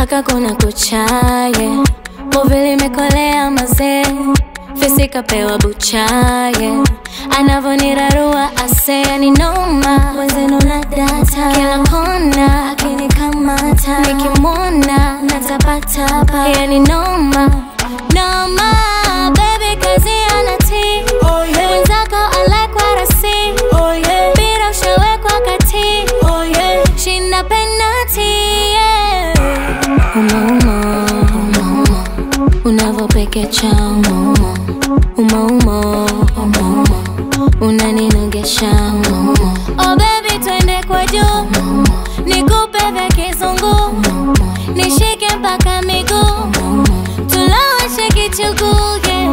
mpaka kuna kuchaye Movili imekolea mazee Fisi kapewa buchaye Anavonirarua ase yani noma Mwenzenu na data Kila kona akinikamata Nikimwona natapatapa Yani noma Noma Baby kazi anati Oh yeah, Mwenzako alekwa rasi oh yeah, Mpira ushawekwa kati oh yeah. Shinda penati yeah. Umauma, umauma Unavopekecha umauma Umauma, umauma Unaninogesha umauma Oh baby twende kwa juu Nikupe vya kizungu Nishike mpaka miguu Tuloweshe kichuguu yeah.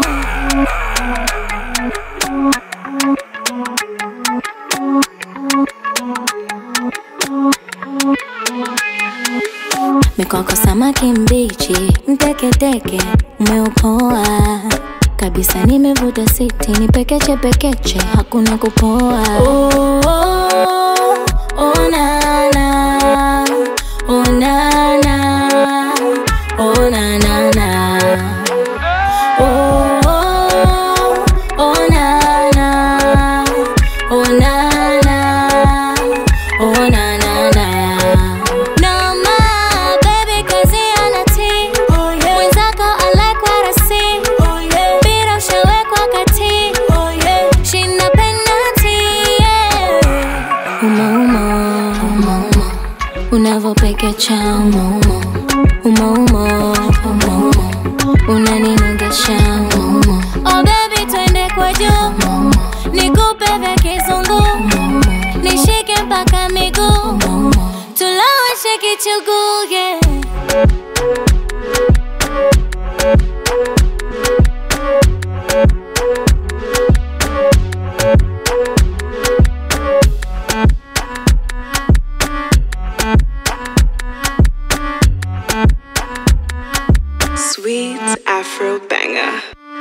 Mikoko samaki mbichi, mteketeke, umeupoa kabisa, nimevuta siti, ni pekeche pekeche, hakuna kupoa. Oh, oh, oh, na, na. Oh, na, na. Oh, na, na, na. Oh, oh, oh, na, na. Oh, na, na. Oh, na, na, na. Noma, baby, kazi anati. Oh yeah, Mwenzako alekwa rasi. oh yeah, Mpira ushawekwa kati. oh yeah. Shinda penati, yeah. Umauma, umauma Unavopekecha umauma Umauma, umauma Unaninogesha umauma Oh baby twende kwa juu Nikupe vya kizungu Nishike mpaka miguu Tuloweshe kichuguu, yeah